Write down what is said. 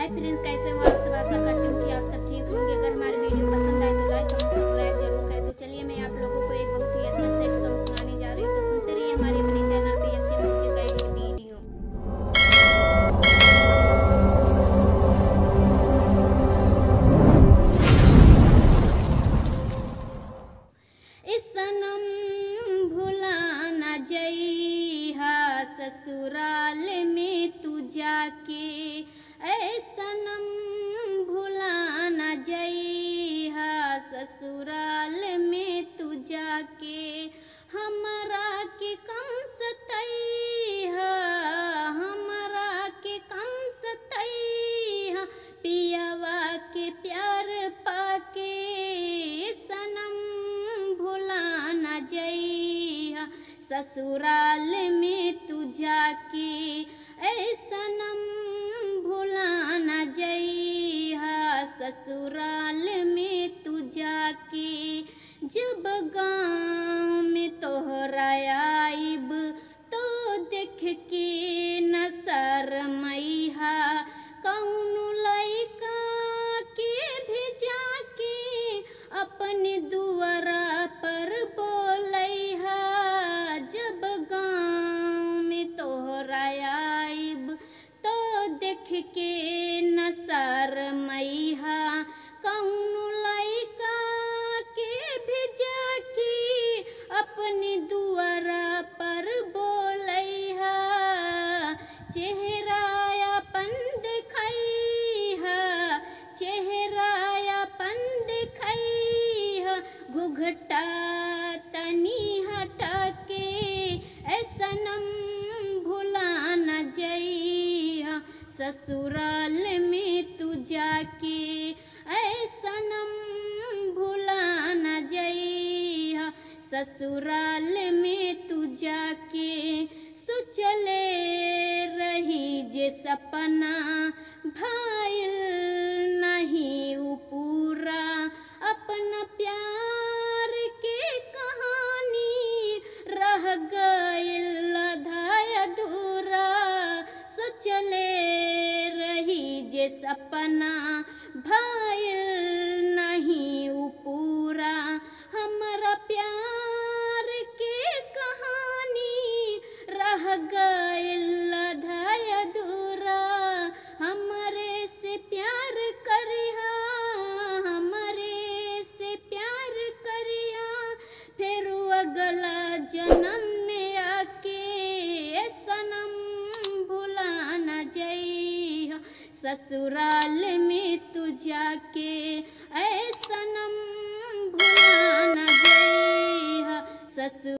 hi friends कैसे हो आप सब आशा करती हूँ कि आप सब ठीक होंगे अगर हमारी वीडियो पसंद आए तो लाइक कमेंट सब्सक्राइब जरूर करें तो चलिए मैं आप लोगों को एक बहुत ही अच्छा सेट सॉन्ग सुनाने जा रही हूँ तो सुनते रहिए हमारे अपने चैनल पे एस के म्यूजिक का एक वीडियो इस सनम भुला न जइहा ससुराल में तू जाके ऐ सनम भुला न जइहा ससुराल में तू जाके हमरा के कम सतैहा हमरा के कम सतैहा पियावा के प्यार पाके सनम भुला न जइहा ससुराल में तू जाके ऐ सनम भुला न जइहा ससुराल में तू जाके जब गाँव में तोहरा आइब तो देख के न शरमैहा कौनो लइका के भेजा के अपने दुआरा पर बोलैहा जब गाँव में तोहरा आइब तो देख के न शरमैहा कौनो लइका के भेजा के अपने दुआरा पर बोलैहा चेहरा अपन देखैहा चेहरा अपन देखैहा घुघटा तनी हटा के ऐ सनम भुला न जइहा ससुराल में तू जाके ऐ सनम भुला न जइहा ससुराल में तू जाके सोचले रही जे सपना भाइल नहीं उ पूरा अपना प्यार के कहानी रह गइल आधा अधूरा सोचले रही जे सपना भाइल नहीं उ पूरा हमारा प्यार के कहानी रह गइल आधा अधूरा हमरे से प्यार करिहा हमरे से प्यार करिहा फिर अगला जन्म में आके ए सनम भुला न जइहा ससुराल में तू जाके ऐ सनम भुला न जइहा ससुर